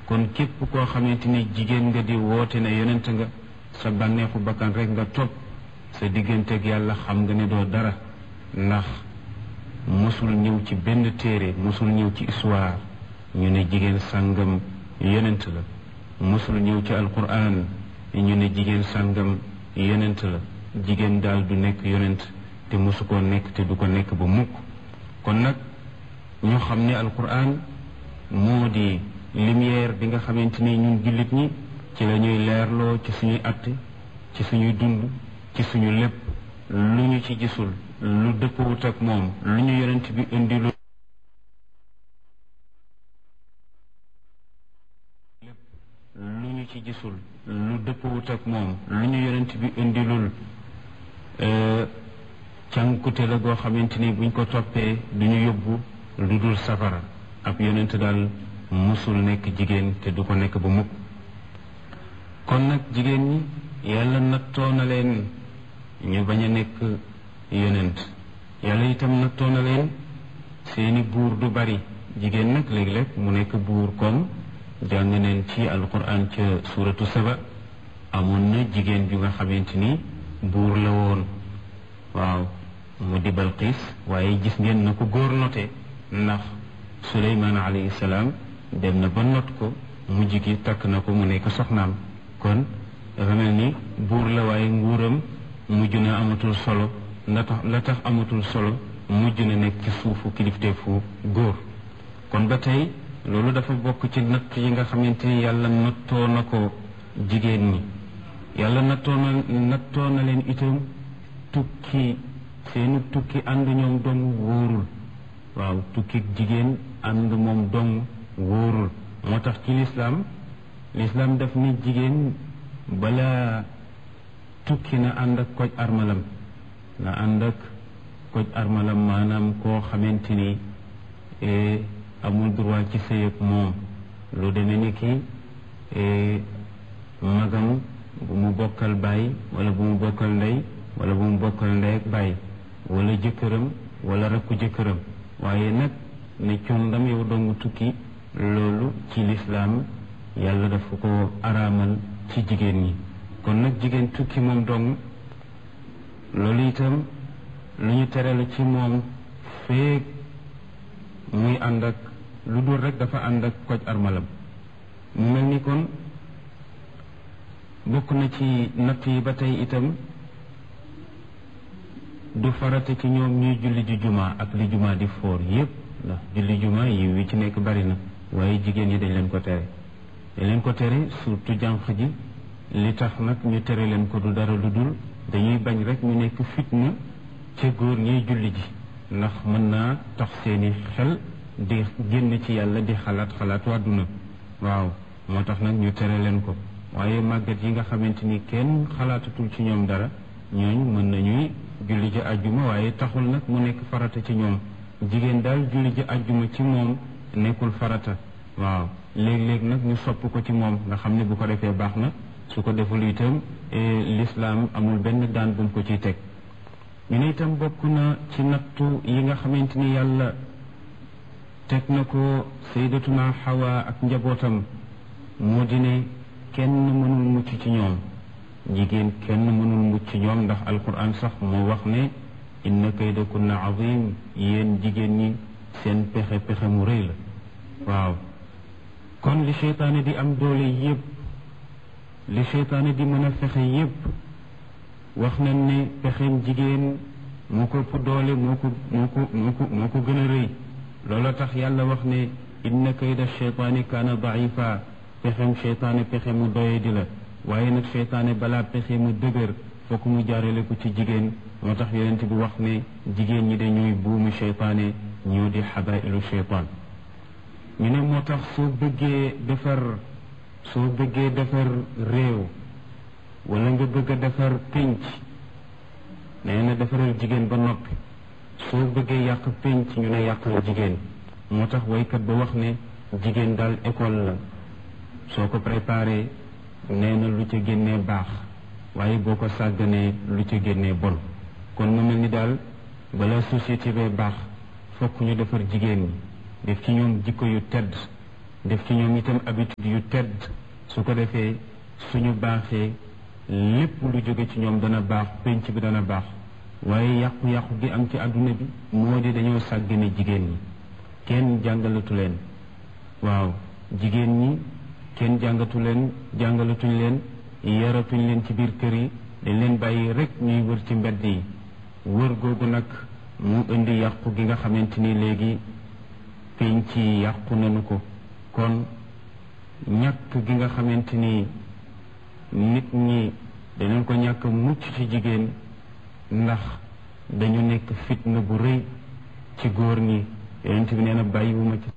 kon képp koo xamante ni jigéen nga di woote ne yonent nga sa bànneexu bakkan rek nga topp sa digganteeg yàlla xam nga ne doo dara ndax mosul ñëw ci benn téere mosul ñëw ci histoire ñu ne jigéen sàngam yonent la mosul ñëw ci alquran ñu ne jigéen sàngam yonent la jigéen daal du nekk yonent te mosu koo nekk te du ko nekk ba mukk kon nag ñu xam ne alquran moo di lumière bi nga xamante ni ñun jullit ñi ci la ñuy leerloo ci suñuy atte ci suñuy dund ci suñu lépp lu ñu ci gisul lu dëppwut ak moom lu ñu yonent bi indi lu lépp lu ñu ci gisul lu dëppwut ak moom lu ñu yonent bi indilul cànkute la goo xamante ni buñ ko toppee duñu yóbbu lu dul safara ab yonent daal musul nekk jigéen te du ko nekk ba mukk kon nag jigéen ñi yàlla nattoo na leen ñu bañ a nekk yonent yàlla itam nattoo na leen seeni buur du bari jigéen nag léeg-léeg mu nekk buur comme jàng neen ci alquran ca suratu saba amoon na jigéen ju nga xamante ni buur la woon waaw mu di Balqiis waaye gis ngeen na ko góor note ndax suleymaan alayhi salaam dem na ba not ko mujj gi takk na ko mu nekk soxnaam kon dafa mel ni buur la waaye nguuram mujj na amatul solo la tax la tax amatul solo mujj na nekk ci suufu kilifteefu góor kon ba tey loolu dafa bokk ci natt yi nga xamante ni yàlla nattoo na ko jigéen ñi yàlla nattoo na nattoo na leen itam tukki seeni tukki ànd ñoom dong wóorul waaw tukki jigéen ànd moom dong wóorul moo tax ci lislaam lislaam daf ni jigéen bala tukki na ànd ak koj armalam na ànd ak koj armalam maanaam koo xamante ni amul droit ci sëy ak moom lu demee ni ki magam bu mu bokkal baay wala bu mu bokkal ndey wala bu mu bokkal ndey ak baay wala jëkkëram wala rakku jëkkëram waaye nag ne condam yow dong tukki loolu ci lislaam yàlla dafa ko araamal ci jigéen ñi kon nag jigéen tukki moom dong loolu itam lu ñu tere la ci moom feeg muy ànd ak lu dul rek dafa ànd ak koj armalam mu mel ni kon bokk na ci natt yi ba tey itam du farata ci ñoom ñuy julli ji juma ak li juma di foor yépp ndax julli juma yi wi ci nekk bari na waaye jigéen ñi dañ leen ko tere dañ leen ko tere surtout jànq ji li tax nag ñu tere leen ko du dara lu dul dañuy bañ rek ñu nekk fitna ca góor ñiy julli ji ndax mën naa tax seeni xel di génn ci yàlla di xalaat xalaat wàdduna waaw moo tax nag ñu tere leen ko waaye màggat yi nga xamante ni kenn xalaatatul ci ñoom dara ñooñu mën nañuy julli ji àjjuma waaye taxul nag mu nekk farata ci ñoom jigéen daal julli ji àjjuma ci moom nekkul farata waaw léeg-léeg nag ñu sopp ko ci moom nga xam ne bu ko defee baax na su ko deful itam lislaam amul benn daan bu mu ko ciy teg ñu ne itam bokk na ci nattu yi nga xamante ni yàlla teg na ko sayyidatuna Hawa ak njabootam moo di ne kenn mënul mucc ci ñoom jigéen kenn mënul mucc ci ñoom ndax alquran sax moo wax ne inna kaydakunna azim yéen jigéen ñi seen pexe pexe mu rëy la waaw kon li seytaane di am doole yépp li seytaane di mën a fexe yépp wax nañ ne pexeem jigéen moo ko ëpp doole moo ko moo ko moo ko moo ko gën a rëy loola tax yàlla wax ne inna kayda seytaani kaana daifa pexeem seytaane pexe mu doye di la waaye nag seytaane balaa pexe mu dëgër fokk mu jaarale ko ci jigéen moo tax yonent bi wax ne jigéen ñi dañuy buumu seytaane ñoo di xabailu seytaan ñu ne moo tax soo bëggee defar soo bëggee defar réew wala nga bëgg a defar pénc nee na defaral jigéen ba noppi soo bëggee yàq pénc ñu ne yàqal jigéen moo tax waykat ba wax ne jigéen daal école la soo ko préparé nee na lu ca génnee baax waaye boo ko sàgganee lu ca génnee bon kon mu mel ni daal bala société bee baax fokk ñu defar jigéen ñi def ci ñoom jikko yu tedd def ci ñoom itam habitude yu tedd su ko defee suñu baaxee lépp lu jóge ci ñoom dana baax penc bi dana baax waaye yàqu-yàqu gi am ci àdduna bi moo di dañoo sàggane jigéen ñi kenn jàngalatu leen waaw jigéen ñi kenn jàngatu leen jàngalatuñ leen yaratuñ leen ci biir kër yi dañ leen bàyyi rek ñuy wër ci mbedd yi wër googu nag mu indi yàqu gi nga xamante ni léegi penc yi yàqu nañu ko kon ñàkk gi nga xamante ni nit ñi dañu ko ñàkk mucc ci jigéen ndax dañu nekk fitna bu rëy ci góor ñi yonent bi nee na bàyyiwuma ci